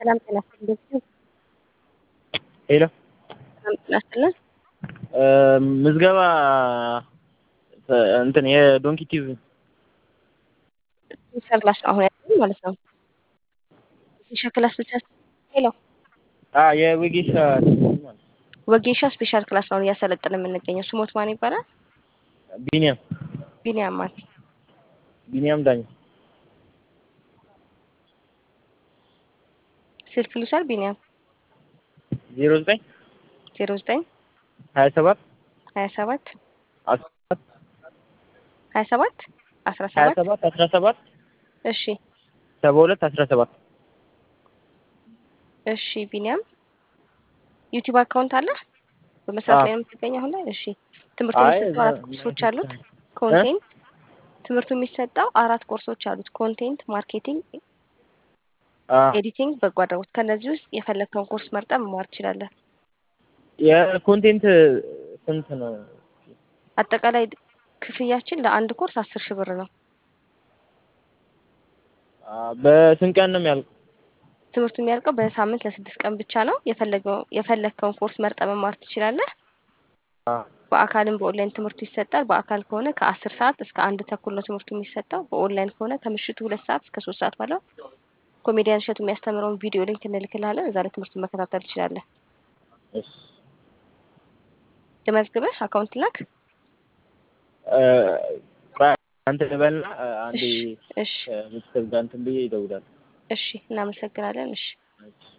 ሰላም ጤና ይስጥልኝ። ሄሎ ሰላም ጤና ይስጥልን። ምዝገባ እንትን የዶንኪ ቲቪ ሚስተር ክላስ ነው አሁን ያለው ማለት ነው። ስፔሻል ክላስ ብቻ ሄሎ የወጌሻ ወጌሻ ስፔሻል ክላስ ነው እያሰለጠነ የምንገኘው። ስሞት ማን ይባላል? ቢኒያም ቢኒያም ማን? ቢኒያም ዳኝ ስልክ ልውሰድ። ቢኒያም ዜሮ ዘጠኝ ዜሮ ዘጠኝ ሀያ ሰባት ሀያ ሰባት አስራ ሰባት ሀያ ሰባት አስራ ሀያ ሰባት ሰባት አስራ ሰባት እሺ ሰባ ሁለት አስራ ሰባት እሺ ቢኒያም ዩቲዩብ አካውንት አለ በመስራት አዎ። ላይ ነው የምትገኘው አሁን ላይ? እሺ ትምህርቱ አይ የሚሰጠው አራት እዛ- ኮርሶች አሉት። ኮንቴንት ትምህርቱ የሚሰጠው አራት ኮርሶች አሉት። ኮንቴንት፣ ማርኬቲንግ፣ አ ኤዲቲንግ፣ በጎ አድራጎት። ከነዚህ ውስጥ የፈለግከውን ኮርስ መርጠህ መማር ትችላለህ። የኮንቴንት ስንት ነው? አጠቃላይ ክፍያችን ለአንድ ኮርስ አስር ሺህ ብር ነው። አ በስንት ቀን ነው የሚያልቀው? ትምህርቱ የሚያልቀው በሳምንት ለስድስት ቀን ብቻ ነው። የፈለገው የፈለግከውን ኮርስ መርጠህ መማር ትችላለህ። አ በአካልም በኦንላይን ትምህርቱ ይሰጣል። በአካል ከሆነ ከአስር ሰዓት እስከ አንድ ተኩል ነው ትምህርቱ የሚሰጠው። በኦንላይን ከሆነ ከምሽቱ ሁለት ሰዓት እስከ ሶስት ሰዓት ባለው ኮሜዲያን እሸቱ የሚያስተምረውን ቪዲዮ ሊንክ እንልክልሃለን። እዛ ላይ ትምህርቱን መከታተል ትችላለህ። እሺ ልመዝግብህ፣ አካውንት ላክ። እ ቆይ አንተ ልበልና እ አንዴ እሺ እሺ ቤተሰብ ጋር እንትን ብዬ ይደውላል። እሺ፣ እናመሰግናለን። እሺ እሺ